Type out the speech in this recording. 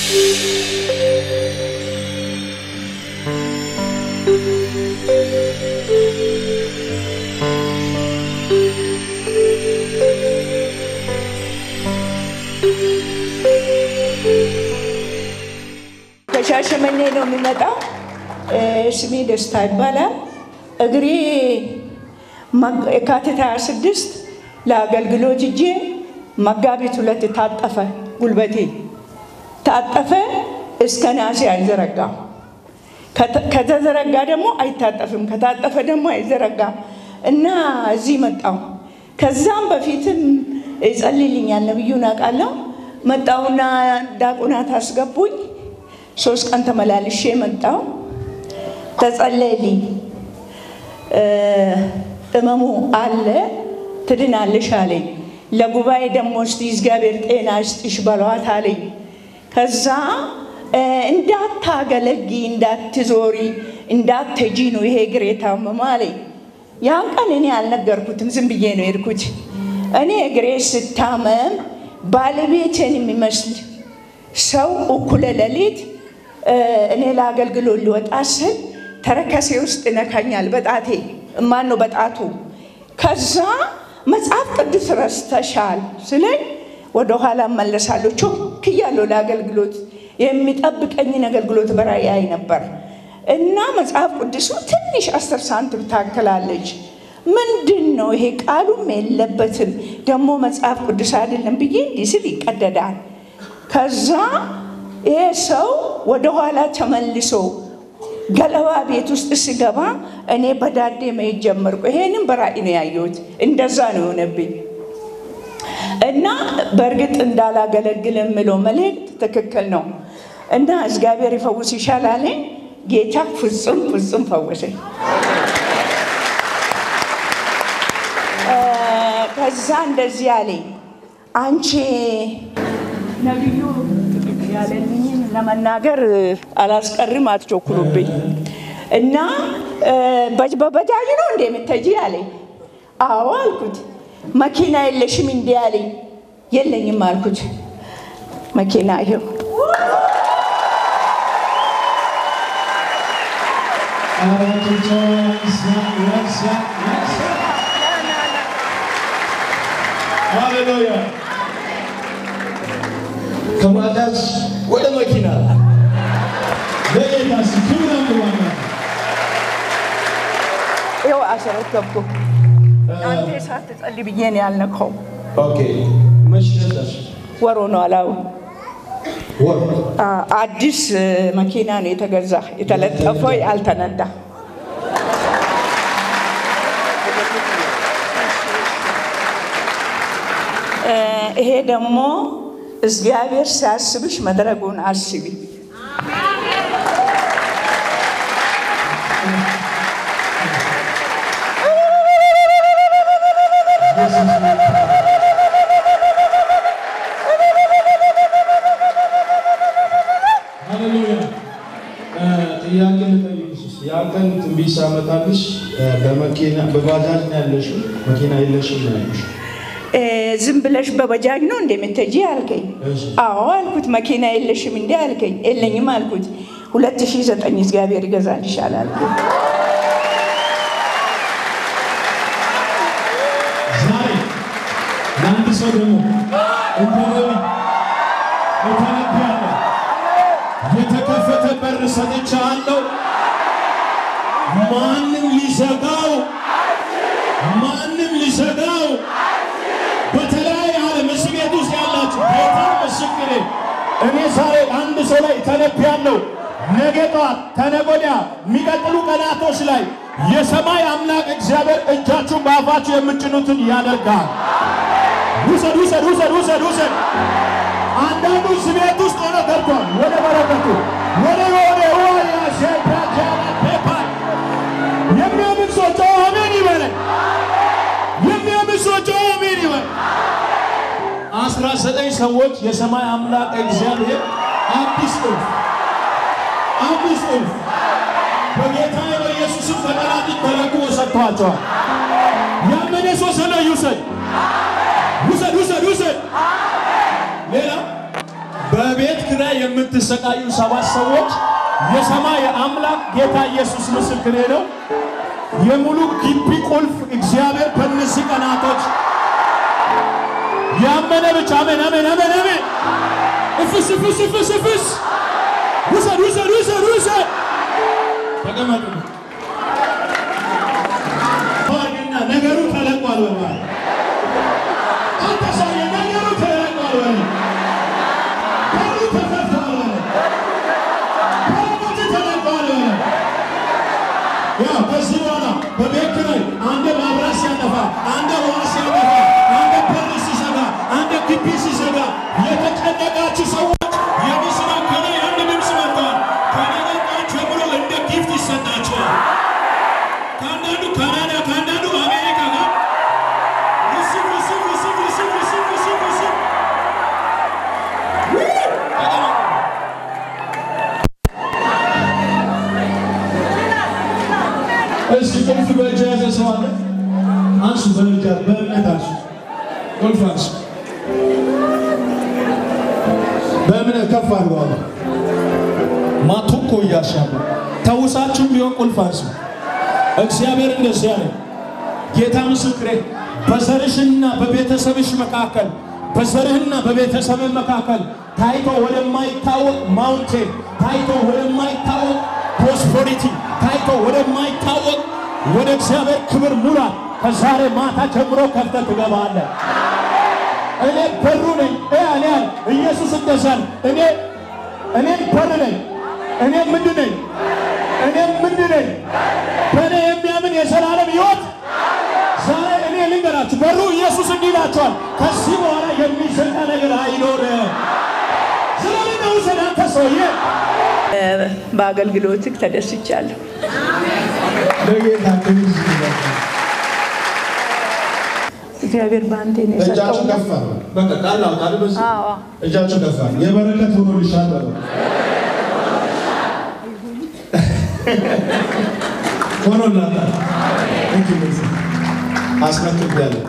ከሻሸመኔ ነው የሚመጣው። ስሜ ደስታ ይባላል። እግሬ የካቲት 26 ለአገልግሎት እጄ መጋቢት ሁለት ታጠፈ። ጉልበቴ ታጠፈ። እስከ ናሴ አይዘረጋም። ከተዘረጋ ደግሞ አይታጠፍም። ከታጠፈ ደግሞ አይዘረጋም እና እዚህ መጣው። ከዛም በፊትም ይጸልይልኛል ነብዩን አውቃለሁ። መጣውና ዳቁናት አስገቡኝ። ሶስት ቀን ተመላልሼ መጣው። ተጸለይልኝ። እመሙ አለ ትድናለሽ አለኝ። ለጉባኤ ደግሞ እስቲ እግዚአብሔር ጤና ይስጥሽ በሏት አለኝ። ከዛ እንዳታገለጊ፣ እንዳትዞሪ፣ እንዳትሄጂ ነው ይሄ እግር የታመመ አለኝ። ያን ቀን እኔ አልነገርኩትም፣ ዝም ብዬ ነው የሄድኩት። እኔ እግሬ ስታመም ባለቤትን የሚመስል ሰው እኩለ ሌሊት እኔ ለአገልግሎት ሊወጣ ስል ተረከሴ ውስጥ ይነካኛል፣ በጣቴ ማን ነው በጣቱ። ከዛ መጽሐፍ ቅዱስ ረስተሻል ስለኝ ወደኋላ መለሳለሁ። ቾክ እያለሁ ለአገልግሎት የሚጠብቀኝን አገልግሎት በራእይ ነበር እና መጽሐፍ ቅዱሱ ትንሽ አስር ሳንቲም ታክላለች። ምንድን ነው ይሄ? ቃሉም የለበትም ደግሞ መጽሐፍ ቅዱስ አይደለም ብዬ እንዲህ ስል ይቀደዳል። ከዛ ይሄ ሰው ወደኋላ ተመልሶ ገለባ ቤት ውስጥ ስገባ እኔ በዳዴ መሄድ ጀመርኩ። ይሄንም በራእይ ነው ያየሁት። እንደዛ ነው የሆነብኝ እና በእርግጥ እንዳላገለግል የምለው መልእክት ትክክል ነው እና እግዚአብሔር ይፈውስ ይሻላል። ጌታ ፍጹም ፍጹም ፈወሰኝ። ከዛ እንደዚህ አለኝ፣ አንቺ ነቢዩ ያለልኝን ለመናገር አላስቀርም፣ አትቸኩሉብኝ እና በባጃጅ ነው እንደ የምትሄጂ አለኝ። አዎ አልኩት። መኪና የለሽም እንዲ አለኝ። የለኝም አልኩት። መኪና ይኸው ሃሌሉያ ከባጃጅ ወደ መኪና ለጌታ ክብር አምዋና ይኸው አስረከብኩ። አንተ ሳትጸልይ ብዬ ነው ያልነካው። ኦኬ መች ገዛሽ? ወሮ ነው አላው ወር አዲስ መኪና ነው የተገዛ የተለጠፈው ያልተነዳ ይሄ ደግሞ እግዚአብሔር ሲያስብሽ መድረጉን አስቢ። ሃሌሉያ ጥያቄ ልጠይቅሽ እስኪ ያን ቀን ትንቢት ሳመጣልሽ በመኪና በባጃጅ ነው ያለሽው መኪና የለሽም ነው ያልኩሽ ዝም ብለሽ በበጃጅ ነው እንደምትሄጂ አልከኝ። እሺ። አዎ አልኩት። መኪና የለሽም እንዴ አልከኝ። የለኝም አልኩት። ሁለት ሺህ ዘጠኝ እግዚአብሔር ይገዛልሻል አልኩት። ዛሬ ለአንድ ሰው ደግሞ እንደ ነቢይ እተነብያለሁ። የተከፈተ በር ሰጥቻለሁ። ማንም ሊዘጋው ማንም ሊዘጋው በተለያየ ዓለም እስር ቤት ውስጥ ያላችሁ ጌታ ምስክሬ፣ እኔ ዛሬ አንድ ሰው ላይ ተነብያለሁ። ነገ ጠዋት ተነገ ወዲያ የሚቀጥሉ ቀናቶች ላይ የሰማይ አምላክ እግዚአብሔር እጃችሁን በአፋችሁ የምጭኑትን ያደርጋል። ውሰድ ውሰድ ውሰድ ውሰድ ውሰድ። አንዳንዱ እስር ቤት ውስጥ ሆኖ ገብቷል። ወደ በረከቱ ወደ ወደ ወያ ሸፓጃላ ፔፓ የሚያምን ሰው ጮኸ አሜን ይበለኝ። የሚያምን ሰው ጮኸ አሜን ይበል። አስራ ዘጠኝ ሰዎች የሰማይ አምላክ እግዚአብሔር አዲስ እልፍ አዲስ እልፍ በጌታ በኢየሱስም ከጠላት እጅ ተረክቦ ሰጥቷቸዋል። ያመነ ሰው ሰማይ ይውሰድ ውሰድ ውሰድ ውሰድ። ሌላ በቤት ኪራይ የምትሰቃዩ ሰባት ሰዎች የሰማይ አምላክ ጌታ ኢየሱስ ምስክሬ ነው። የሙሉ ግቢ ቁልፍ እግዚአብሔር በእነዚህ ቀናቶች ያመነ ብቻ አሜን፣ አሜን፣ አሜን፣ አሜን። እፍስ እፍስ እፍስ እፍስ ውሰድ ውሰድ ውሰድ ውሰድ። ተቀመጡ። ዋግና ነገሩ ተለቋል። በባ አንተ ሰውዬ ነገሩ ተለቋል። በ በሩ ተከፍቷል። በ በሮች ተለቋል። በ ያው ከዚህ በኋላ በቤት ኪራይ አንደ ማብራት ሲያጠፋ፣ አንደ ውሃ ሲያጠፋ፣ አንደ በር ሲዘጋ፣ አንደ ግቢ ሲዘጋ የተጨነቃችሁ ሰዎች የምስራቅ ከላይ አንድ ድምፅ መጥተዋል። ከነገ ጠዋት ጀምሮ እንደ ጊፍት ይሰጣቸዋል። ከአንዳንዱ ካናዳ፣ ከአንዳንዱ አሜሪካ ጋር ሪሲቭ ሪሲቭ ሪሲቭ ሪሲቭ ሪሲቭ ሪሲቭ ሪሲቭ ተቀመጡ። እስኪ ቁልፍ በእጅ የያዘ ሰው አለ? አንሱ፣ በእርጃ በእምነት አንሱ። ቁልፍ አንሱ፣ በእምነት ከፍ አድርገዋል። ማቱኮ እያሻሉ ተውሳችሁም ቢሆን ቁልፍ አንሱ። እግዚአብሔር እንደዚህ ያለ ጌታ ምስክሬ፣ በዘርሽና በቤተሰብሽ መካከል በዘርህና በቤተሰብህ መካከል ታይቶ ወደማይታወቅ ማውንቴን ታይቶ ወደማይታወቅ ፕሮስፐሪቲ ታይቶ ወደማይታወቅ ወደ እግዚአብሔር ክብር ሙላት ከዛሬ ማታ ጀምሮ ከፍተህ ትገባለህ። እኔ በሩ ነኝ። እኔ ያለ ኢየሱስ እንደዛል እኔ እኔ በር ነኝ። እኔ ምንድን ነኝ? እኔ ምንድን ነኝ? በእኔ የሚያምን የዘላለም ሕይወት ዛሬ እኔ ልንገራችሁ፣ በሩ ኢየሱስ እንዲህ ይላችኋል፣ ከዚህ በኋላ የሚዘጋ ነገር አይኖርም። ስለምን ውሰድ አንተ ሰውዬ በአገልግሎትህ ተደስቻለሁ። ለጌታ ክብር ይስጥ። እግዚአብሔር በአንተ ነው የሰጠው። እጃችሁ ከፍ አድርጉ። በቃ ቃል አውጣ አይደል? በዚህ አዎ እጃችሁ ከፍ አድርጉ። የበረከት ሆኖልሻል በለው። ሆኖላታል። እንግዲህ አስመጥቻለሁ።